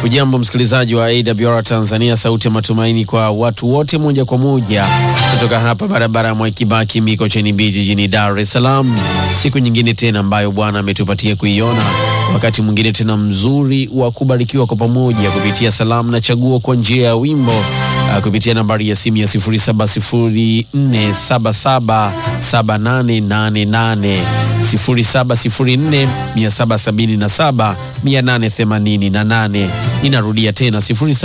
Ujambo msikilizaji wa AWR Tanzania, sauti ya matumaini kwa watu wote, moja kwa moja kutoka hapa barabara ya Mwaikibaki Mikocheni B jijini Dar es Salaam. Siku nyingine tena ambayo Bwana ametupatia kuiona, wakati mwingine tena mzuri wa kubarikiwa kwa pamoja kupitia salamu na chaguo kwa njia ya wimbo uh, kupitia nambari ya simu ya 0704777888 0704777888. Ninarudia tena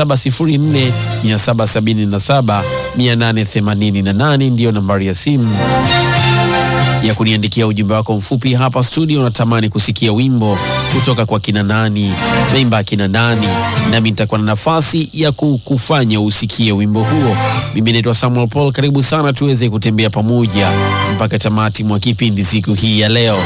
0704777888 ndiyo nambari ya simu ya kuniandikia ujumbe wako mfupi hapa studio. Unatamani kusikia wimbo kutoka kwa kina nani, naimba kina nani, nami nitakuwa na nafasi ya kukufanya usikie wimbo huo. Mimi naitwa Samuel Paul, karibu sana tuweze kutembea pamoja mpaka tamati mwa kipindi siku hii ya leo.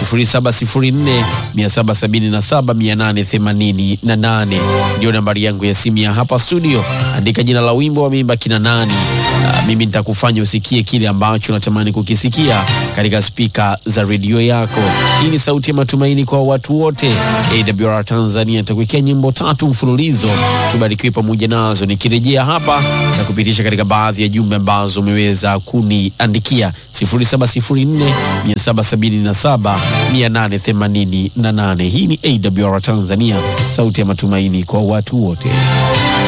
0704777888 ndio nambari yangu ya simu ya hapa studio. Andika jina la wimbo wameimba kina nani. Uh, mimi nitakufanya usikie kile ambacho unatamani kukisikia katika spika za redio yako. Hii ni sauti ya matumaini kwa watu wote. AWR Tanzania nitakuwekea nyimbo tatu mfululizo, tubarikiwe pamoja nazo, nikirejea hapa na kupitisha katika baadhi ya jumbe ambazo umeweza kuniandikia 0704777888. Hii ni AWR Tanzania, sauti ya matumaini kwa watu wote.